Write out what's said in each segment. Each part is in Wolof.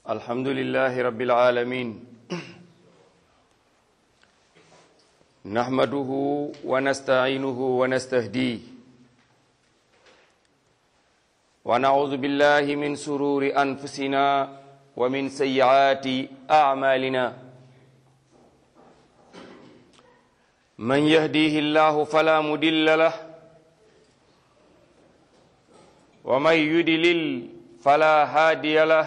الحمد لله رب العالمين نحمده ونستعينه ونستهديه ونعوذ بالله من سرور أنفسنا ومن سيئات أعمالنا من يهديه الله فلا مدل له ومن يدلل فلا هادي له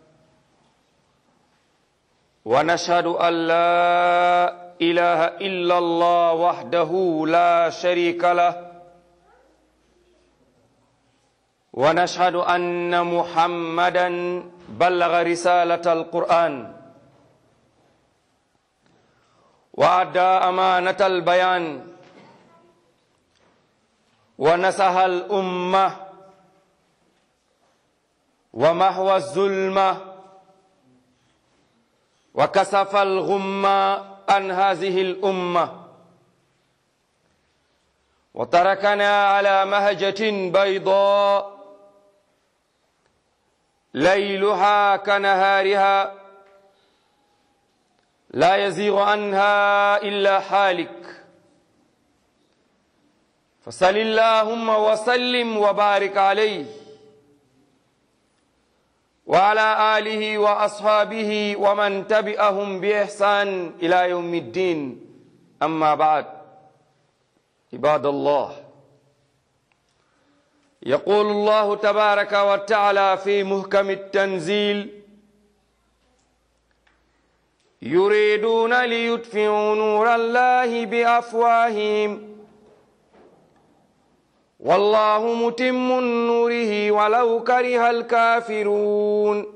ونشهد أن لا إله إلا الله وحده لا شريك له ونشهد أن محمدا بلغ رسالة القرآن وأدى أمانة البيان ونسها الأمة ومحو الظلمة وكسف الغمة عن هذه الأمة وتركنا على مهجة بيضاء ليلها كنهارها لا يزيغ عنها إلا حالك فصل اللهم وسلم وبارك عليه وعلى آله وأصحابه ومن تبعهم بإحسان إلى يوم الدين أما بعد عباد الله يقول الله تبارك وتعالى في محكم التنزيل يريدون ليطفئوا نور الله بأفواههم والله متم نوره ولو كره الكافرون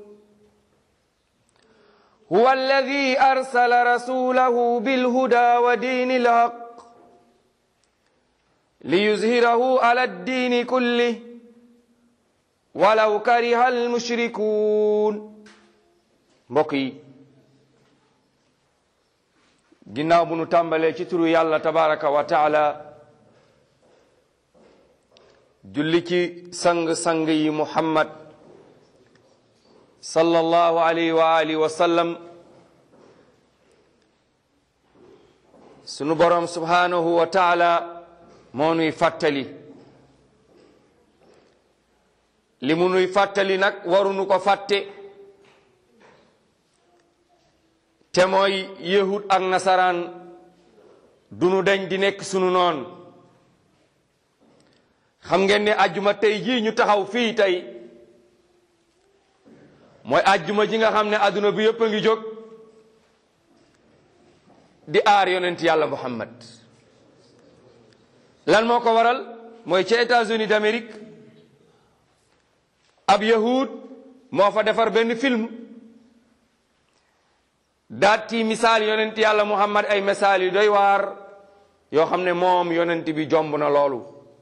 هو الذي أرسل رسوله بالهدى ودين الحق ليظهره على الدين كله ولو كره المشركون mbokk yi ginnaaw bu nu tàmbalee ci turu yàlla tabaraka wa taala julli ci sang-sang yi muhammad sallallahu alayhi wa alihi wa sallam sunu borom subhanahu wa taala moo nuy fàttali li mu nuy fàttali nag warunu ko fàtte te mooy yahud ak nasaraan dunu dañ di nekk sunu noon xam ngeen ne ajjuma tey jii ñu taxaw fii tey mooy ajjuma ji nga xam ne adduna bi yëpp a ngi jóg di aar yonent yàlla muhammad lan moo ko waral mooy ci États-Unis d'Amérique ab yahud moo fa defar benn film daat ci misaal yonent yàlla muhammad ay misaal yu doy waar yoo xam ne moom yonent bi jomb na loolu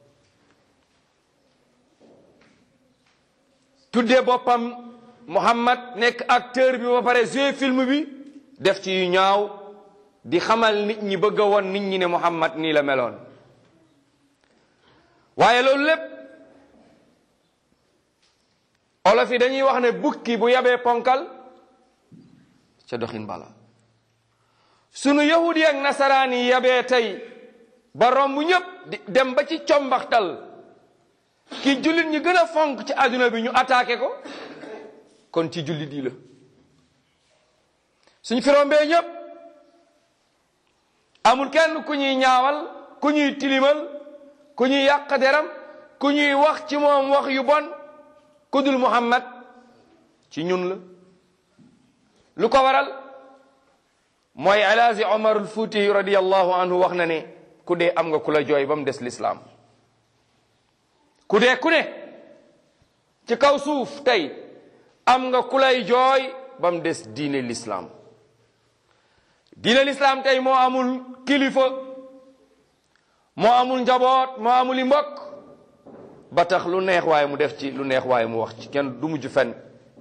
tuddee boppam muhammad nekk acteur bi ba pare joué film bi def ci yu ñaaw di xamal nit ñi bëgg a woon nit ñi ne muhammad nii la meloon waaye loolu lépp olof yi dañuy wax ne bukki bu yabee ponkal ca doxin bala sunu yahudi ak nasaraan yi yabee tey ba romb ñëpp di dem ba ci combaxtal ki jullit ñi gën a fonk ci àdduna bi ñu attaqué ko kon ci jullit yi la suñ fi rombee ñëpp amul kenn ku ñuy ñaawal ku ñuy tilimal ku ñuy yàq deram ku ñuy wax ci moom wax yu bon ku dul muhammad ci ñun la lu ko waral mooy alaaji omarul fuuti radiallahu anhu wax na ne ku dee am nga ku la jooy ba mu des lislaam ku dee ku ne ci kaw suuf tey am nga ku lay jooy ba mu des diine lislaam diine lislaam tey moo amul kilifa moo amul njaboot moo amul i mbokk ba tax lu neex waaye mu def ci lu neex waaye mu wax ci kenn du mujj fenn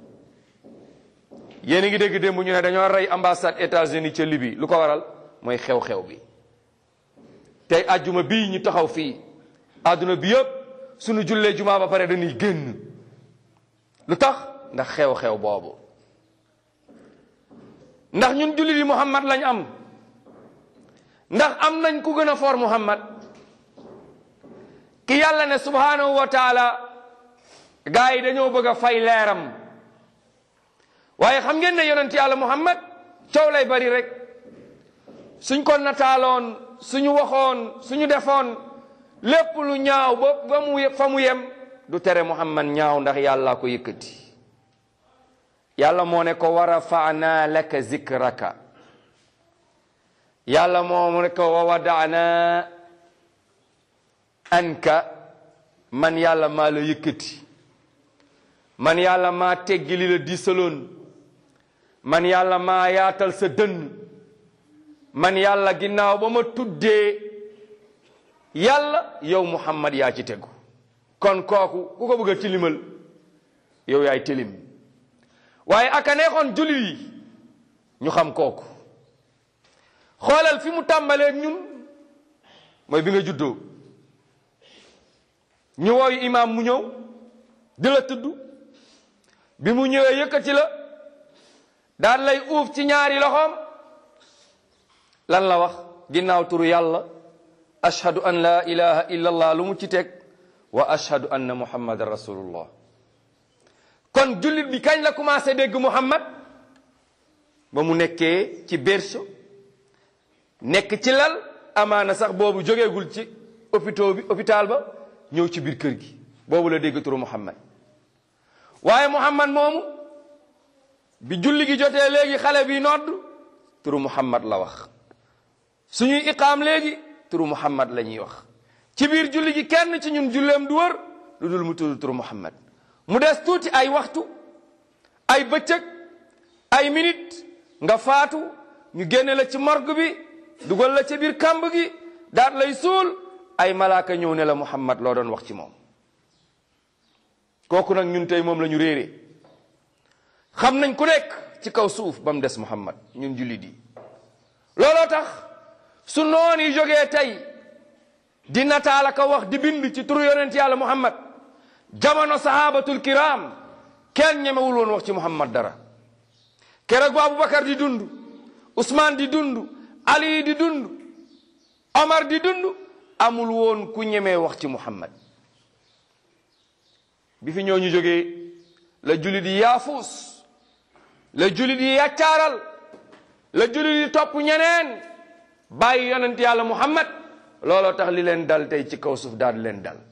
yéen a ngi dégg démb ñu ne dañoo rey ambassade États-Unis ca Libye lu ko waral mooy xew-xew bi tey ajjuma bii ñu taxaw fii àdduna bi yëpp suñu jullee jumaa ba pare dañuy génn lu tax ndax xew-xew boobu ndax ñun jullit yi muhammad lañ am ndax am nañ ku gën a foor muhammad ki yàlla ne subhanahu wa taala gaa yi dañoo bëgg a fay leeram waaye xam ngeen ne yonent yàlla muhammad coow lay bari rek suñ ko nataaloon suñu waxoon suñu defoon lépp lu ñaaw ba ba mu fa mu yem du tere muhammad ñaaw ndax yàlla ko yëkkati yàlla moo ne ko wa rafa'na laka zikraka yàlla moo ne ko wa wada'na anka man yàlla maa la yëkkati man yàlla maa teggi li la diisaloon man yàlla maa yaatal sa dënn man yàlla ginnaaw ba ma tuddee yàlla yow muhammad yaa ci tegu kon kooku ku ko bëgg a tilimal yow yaay tilim waaye aka neexoon jullit yi ñu xam kooku xoolal fi mu tàmbalee ñun mooy bi nga juddoo ñu wooyu imaam mu ñëw di la tudd bi mu ñëwee yëkkati la daan lay uuf ci ñaari loxoom lan la wax ginnaaw turu yàlla ashhadu an la ilaha illa allah lu mu ci teg wa ashhadu anna muhammadan rasulullah kon jullit bi kañ la commencé dégg muhammad ba mu nekkee ci berceau nekk ci lal amaana sax boobu jógeegul ci hôpital bi hôpital ba ñëw ci biir kër gi boobu la dégg turu muhammad waaye muhammad moomu bi julli gi jotee léegi xale bi nodd turu muhammad la wax suñuy iqaam léegi turu muhammad la ñuy wax ci biir julli gi kenn ci ñun julleem du wër lu dul mu tudd turu muhammad mu des tuuti ay waxtu ay bëccëg ay minute nga faatu ñu génne la ci morgue bi dugal la ci biir kàmb gi daat lay suul ay malaaka ñëw ne la muhammad loo doon wax ci moom kooku nag ñun tey moom la ñu réere xam nañ ku nekk ci kaw suuf ba mu des muhammad ñun jullit yi looloo tax su noon yi jógee tey di nataala ka wax di bind ci turu yonent yàlla muhammad jamono sahabatul kiram kenn ñemewul woon wax ci muhammad dara keroog bu abubakar di dund usmaan di dund ali di dund omar di dund amul woon ku ñemee wax ci muhammad bi fi ñoo ñu jógee la julit yi yaafuus la julit yi yaccaaral la julit yi topp ñeneen bàyyi yonent yàlla muhammad looloo tax li leen dal tey ci kaw suuf daal di leen dal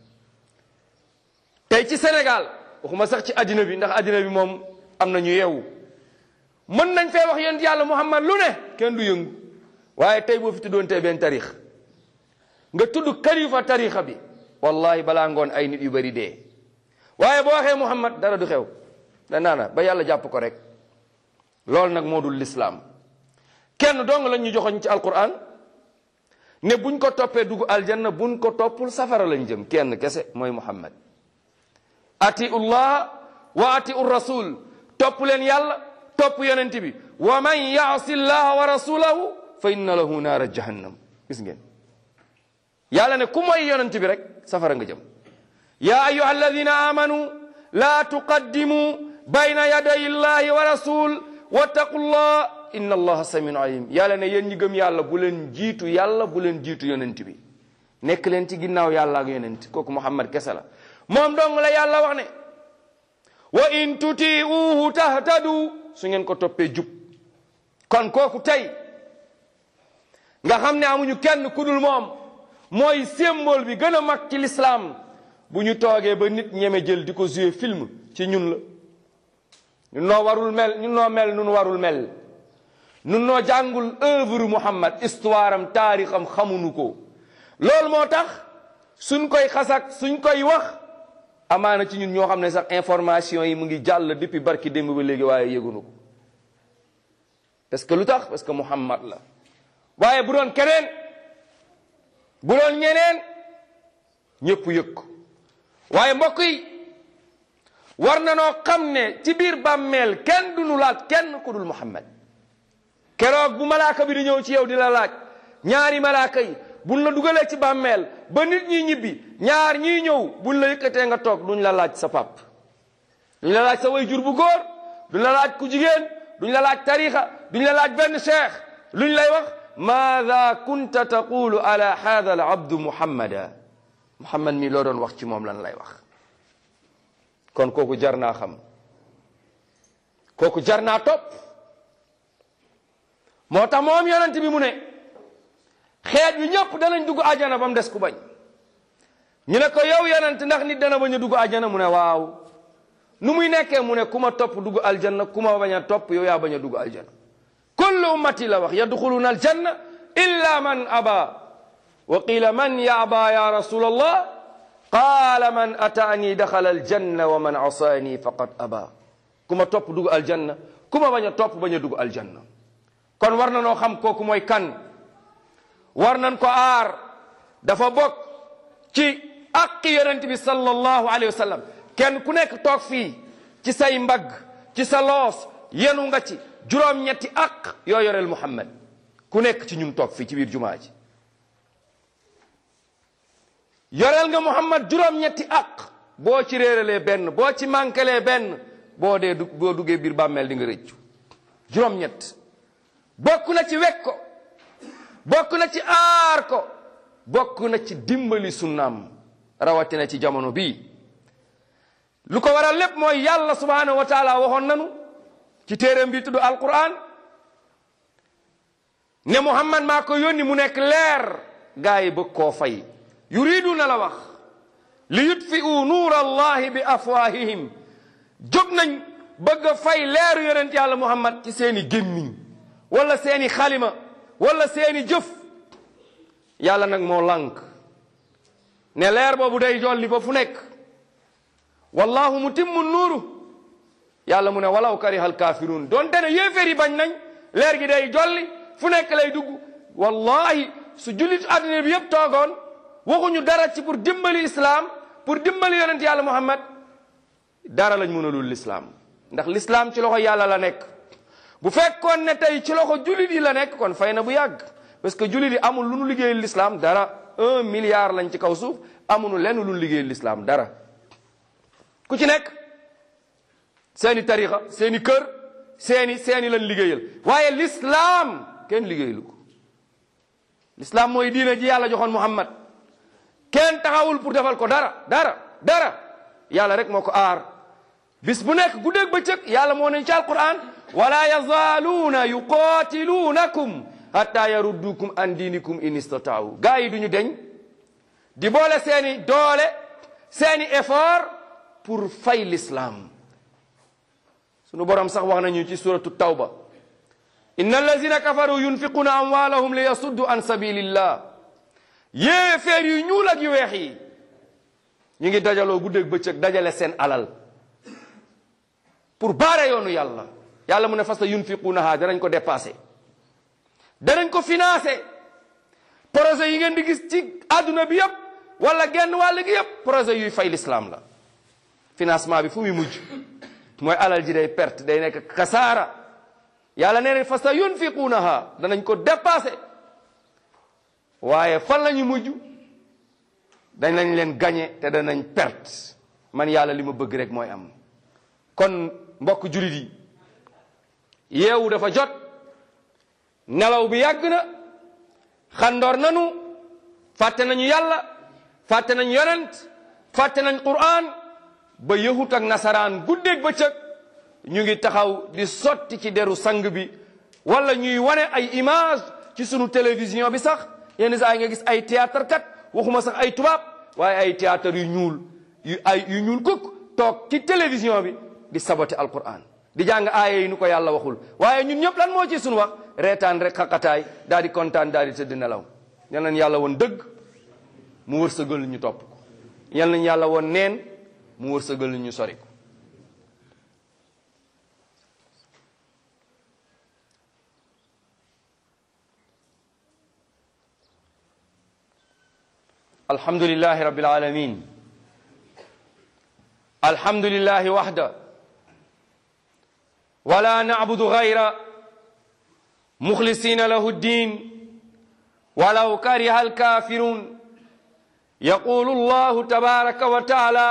tey ci Sénégal waxuma sax ci addina bi ndax addina bi moom am na ñu yeewu mën nañ fee wax yonent yàlla muhammad lu ne kenn du yëngu waaye tey boo fi tuddoon tey benn tarix nga tudd kalifa tarixa bi wallahi balaa ngoon ay nit yu bari dee waaye boo waxee muhammad dara du xew da naana ba yàlla jàpp ko rek loolu nag moo dul lislaam kenn dong lañ ñu joxoñ ci alquran ne buñ ko toppee dugg aljanna buñ ko toppul safara lañ jëm kenn kese mooy muhammad atiu llah wa atiu rasul topp leen yàlla topp yonent bi wa man yaasi llaha wa rasulahu fa inna lahu naara jahannam gis ngeen yàlla ne ku mooy yonent bi rek safara nga jëm ya ayuha alladina amanu la tuqaddimu bayna yaday llahi wa rasul wattaqu llah inna allaha samiun alim yàlla ne yéen ñi gëm yàlla bu leen jiitu yàlla bu leen jiitu yonent bi nekk leen ci ginnaaw yàlla ak yonent kooku muhammad kese la moom dong la yàlla wax ne wa in tutiuhu tahtadu su ngeen ko toppee jub kon kooku tey nga xam ne amuñu kenn ku dul moom mooy symbole bi gën a mag ci l'islam bu ñu toogee ba nit ñeme jël di ko jouer film ci ñun la ñun noo warul mel ñun noo mel nun warul mel nun noo jàngul œuvre Muhammad histoire am taarixam xamuñu ko loolu moo tax suñ koy xasak suñ koy wax amaana ci ñun ñoo xam ne sax information yi mu ngi jàll depuis barki démb ba léegi waaye yëgunu ko parce que lu tax parce que Muhammad la waaye bu doon keneen bu doon ñeneen ñëpp yëg ko waaye mbokk yi war na noo xam ne ci biir bàmmeel kenn du nu laaj kenn ku dul Muhammad keroog bu malaaka bi di ñëw ci yow di la laaj ñaari malaaka yi buñ la dugalee ci bàmmeel ba nit ñi ñibbi ñaar ñiy ñëw buñ la yëkkatee nga toog duñ la laaj sa pap duñ la laaj sa way jur bu góor duñ la laaj ku jigéen duñ la laaj tarixa duñ la laaj benn cheikh luñ lay wax maada kunta taqulu ala hada al abdu muhammada muhammad mi loo doon wax ci moom lan lay wax kon kooku jar naa xam kooku jar naa topp moo tax moom yonent bi mu ne xeet bi ñëpp danañ dugg ajana ba mu des ku bañ ñu ne ko yow yonent ndax nit dana bañ a dugg ajana mu ne waaw nu muy nekkee mu ne ku ma topp dugg aljanna ku ma bañ a topp yow yaa bañ a dugg aljanna kullu ummati la wax yadxuluna aljanna illa man aba wa qila man yaaba ya rasul allah qaala man ataani daxala aljanna wa man asaani faqad aba ku ma topp dugg aljanna ku ma bañ a topp bañ a dugg aljanna kon war na noo xam kooku mooy kan war nañ ko aar dafa bokk ci aqi yonent bi sallallahu alayhi wa sallam kenn ku nekk toog fii ci say mbagg ci sa loos yenu nga ci juróom-ñetti aq yoo yoreel Muhammad ku nekk ci ñun toog fii ci biir jumaa ji yoreel nga Muhammad juróom-ñetti aq boo ci réeralee benn boo ci manquelee benn boo dee du boo duggee biir bàmmeel di nga rëccu juróom-ñett bokk na ci wekk ko bokk na ci aar ko bokk na ci dimbali sunnaam rawatina ci jamono bii lu ko waral lépp mooy yàlla subhanahu wa taala waxoon nanu ci téeréem bi tudd alquran ne muhammad maa ko yónni mu nekk leer gaa yi bëgg koo fay yuridu na la wax li yutfi'u nuur allahi bi afwahihim jóg nañ bëgg a fay leeru yonent yàlla muhammad ci seeni gémmiñ wala seeni xalima wala seeni jëf yàlla nag moo lànk ne leer boobu day jolli ba fu nekk wallahu mutimmu nuuru yàlla mu ne walaw karihal kaafiruun doonte ne yéeféer yi bañ nañ leer gi day jolli fu nekk lay dugg wallahi su jullit adduna bi yëpp toogoon waxuñu dara ci pour dimbali islam pour dimbali yonent yàlla muhammad dara lañ mënalul l'islam ndax l'islam ci loxo yàlla la nekk bu fekkoon ne tey ci loxo jullit yi la nekk kon fay na bu yàgg parce que jullit yi amul lu nu liggéeyal l'islam dara un milliard lañ ci kaw suuf amuñu lenn lu nu liggéeyal l'islam dara ku ci nekk seeni tarixa seeni kër seeni seeni lan liggéeyal waaye l'islam kenn liggéeyalu ko l'islam mooy diina ji yàlla joxoon muhammad kenn taxawul pour defal ko dara dara dara yàlla rek moo ko aar bis bu nekk guddeeg bëccëg yàlla moo ne ci alquran wala yazaaluuna yuqaatiluunakum hatta yaruddukum an diinikum in istataaw gaa yi duñu deñ di boole seeni doole seeni effort pour fay l'islam sunu borom sax wax nañu ci suratu tawba inna allazina kafaru yunfiquna amwalahum li yasuddu an sabilillah yéeféer yu ñuul ak yu weex yi ñu ngi dajaloo guddeeg bëccëg dajale seen alal pour baare yoonu yàlla yàlla mu ne fas yunfiqunaha danañ ko dépassé danañ ko financé projet yi ngeen di gis ci àdduna bi yëpp wala genn wàll gi yëpp projet yuy fay l'islam la financement bi fu muy mujj mooy alal ji day perte day nekk kasaara yàlla nee na fa sa yunfiqunaha danañ ko dépassé waaye fan la ñu mujj danañ leen gagné te danañ perte man yàlla li ma bëgg rek mooy am kon mbokk julit yi yeewu dafa jot nelaw bi yàgg na xandoor nanu fàtte nañu yàlla fàtte nañu yonent fàtte nañ qur'an ba yahut ak nasaraan guddeeg bëccëg ñu ngi taxaw di sotti ci deru sang bi wala ñuy wane ay image ci sunu télévision bi sax yenn saa yi nga gis ay théâtre kat waxuma sax ay tubaab waaye ay théâtre yu ñuul yu ay yu ñuul kuk toog ci télévision bi di saboté alquran di jàng aaya yi nu ko yàlla waxul waaye ñun ñëpp lan moo ci sunu wax reetaan rek xaqataay daal di kontaan daal di tëdd nelaw yal nañ yàlla woon dëgg mu wërsëgal ñu topp ko yal nañ yàlla woon neen mu wërsëgal ñu sori ko alhamdulillahi rabbil alamin alhamdulillahi wahda ولا نعبد غير مخلصين له الدين ولو كره الكافرون يقول الله تبارك وتعالى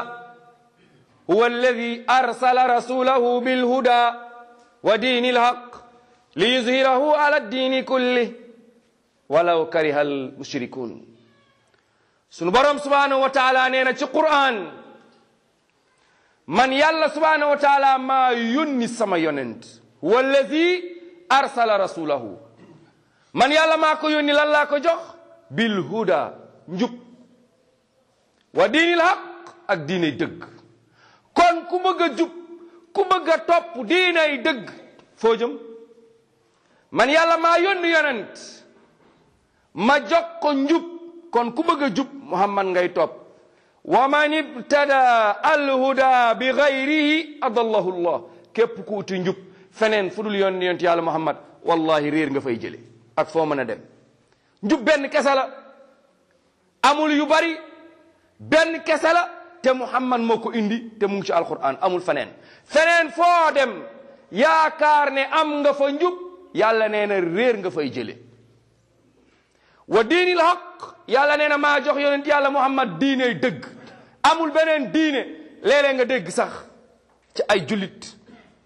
هو الذي أرسل رسوله بالهدى ودين الحق li yuzhirahu ala diini kulli walaw kariha al mushrikun sunu borom subhanahu wa taala nee na ci Qur'an man yàlla subhanahu wa taala maa yónni sama yonent wallazi arsala rasulahu man yàlla maa ko yónni lan laa ko jox bil huda njub wa diinil haq ak diinay dëgg kon ku bëgg a jub ku bëgg a topp diinay dëgg foo jëm man yàlla maa yónni yonent ma jox ko njub kon ku bëgg a jub muhammad ngay topp wa man ibtada alhuda bi gayrihi adallahu llah képp ku uti njub feneen fu dul yoon yonent yàlla muhammad wallahi réer nga fay jële ak foo mën a dem njub benn kese la amul yu bari benn kese la te muhammad moo ko indi te mu ngi ci alquran amul feneen feneen foo dem yaakaar ne am nga fa njub yàlla nee na réer nga fay jële wa diinil haq yàlla nee na maa jox yonent yàlla muhammad diine dëgg amul beneen diine léeg-léeg nga dégg sax ci ay jullit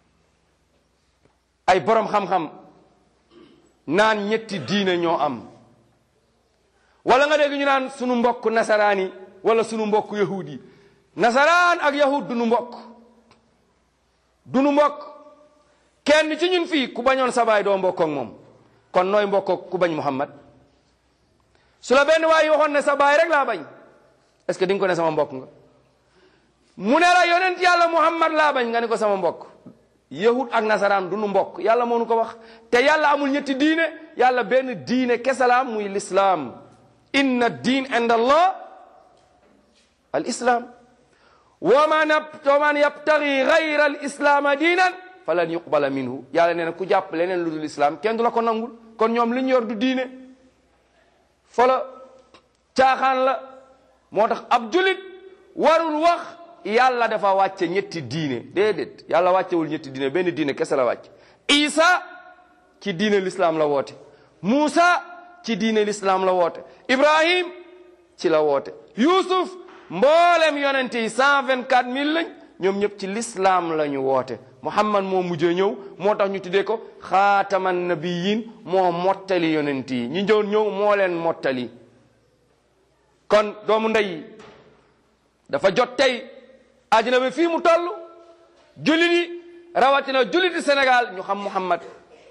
ay borom xam-xam naan ñetti diine ñoo am wala nga dégg ñu naan sunu mbokk nasaraan yi wala sunu mbokk yahud yi nasaraan ak yahud du nu mbokk du nu mbokk kenn ci ñun fii ku bañoon sa baay doo mbokk ak moom kon nooy mbokk ak ku bañ muhammad su la benn waay waxoon ne sa baay rek laa bañ est ce que di nga ko ne sama mbokk nga mu ne la yonent yàlla muhammad laa bañ nga ne ko sama mbokk yahud ak nasaraan du nu mbokk yàlla moo nu ko wax te yàlla amul ñetti diine yàlla benn diine kese la muy lislaam inna diin inda allah al islam wa man wa man yabtagi gayra al islaama diinan falan yuqbala minhu yàlla nee na ku jàpp leneen lu dul islam kenn du la ko nangul kon ñoom li ñu yor du diine fola caaxaan la moo tax ab julit warul wax yàlla dafa wàcce ñetti diine déedéet yàlla wàccewul ñetti diine benn diine kese la wàcc isa ci diine l'islam la woote Muusa ci diine l'islam la woote Ibrahim ci la woote Yusuf mboolem yonente yi cent vingt quatre mille lañ ñoom ñëpp ci l'islam la ñu woote Muhammad moo mujjee ñëw moo tax ñu tuddee ko xaataman nabiyin moo mottali yonent yi ñi doon ñëw moo leen mottali kon doomu ndey dafa jot tey àddina bi fii mu toll jullit yi rawatina julliti Sénégal ñu xam Muhammad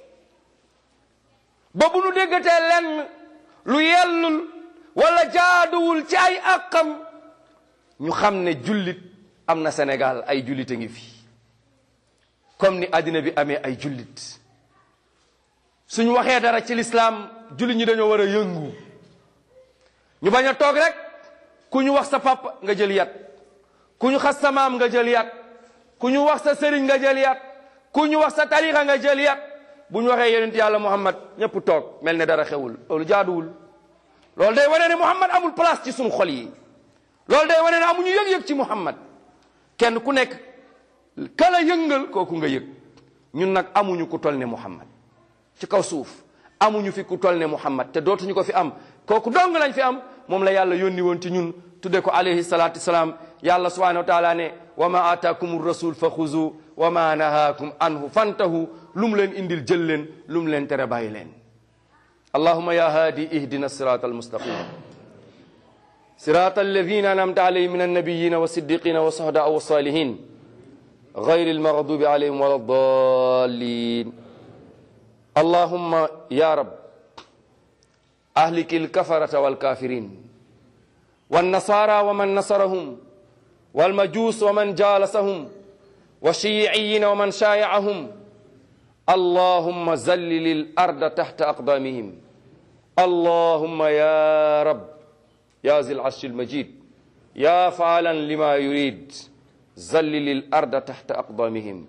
ba bu nu déggatee lenn lu yellul wala jaaduwul ci ay àqam ñu xam ne jullit am na Sénégal ay jullit a ngi fi comme ni àddina bi amee ay jullit suñu waxee dara ci lislaam jullit ñi dañoo war a yëngu ñu bañ a toog rek ku ñu wax sa papa nga jël yat ku ñu xas sa maam nga jël yat ku ñu wax sa sëriñ nga jël yat ku ñu wax sa tarixa nga jël yat bu ñu waxee yonent yàlla muhammad ñëpp toog mel ne dara xewul loolu jaaduwul loolu day wane ne muhammad amul place ci suñu xol yi loolu day wane ne amuñu yëg-yëg ci muhammad kenn ku nekk kala yëngal kooku nga yëg ñun nag amuñu ku tol ne muhammad ci kaw suuf amuñu fi ku tol ne muhammad te dootuñu ko fi am kooku dong lañ fi am moom la yàlla yónni woon ci ñun tudde ko alayhi salatu wasalaam yàlla subhanahu wa taala ne wa ma ataakum rasul fa xuzu wa ma nahaakum anhu fantahu lu mu leen indil jël leen lu mu leen tere bàyyi leen allahuma ya haadi ihdina sirata almustaqim sirata alladina anamta alayhim min annabiyina wa siddiqina wa sohdaa wa salihin غير المغضوب عليهم ولا الضالين اللهم يا رب أهلك الكفرة والكافرين والنصارى ومن نصرهم والمجوس ومن جالسهم والشيعيين ومن شايعهم اللهم زلل الأرض تحت أقدامهم اللهم يا رب يا ذي العرش المجيد يا فعلا لما يريد زلل الأرض تحت أقدامهم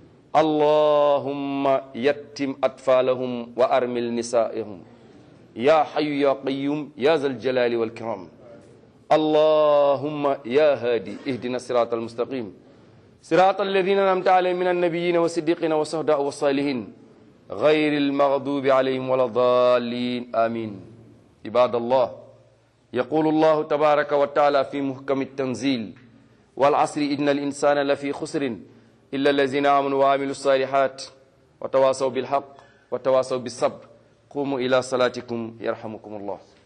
اللهم يتم أطفالهم وأرمل نسائهم يا حي يا قيوم يا ذا الجلال والكرام اللهم يا هادي اهدنا الصراط المستقيم صراط الذين أنعمت عليهم من النبيين والصديقين والشهداء والصالحين غير المغضوب عليهم ولا الضالين آمين عباد الله يقول الله تبارك وتعالى في محكم التنزيل والعصر إن الإنسان لفي خسر إلا الذين آمنوا وعملوا الصالحات وتواصوا بالحق wa tawasaw bis sabr qumu ila salatikum yarhamukum allah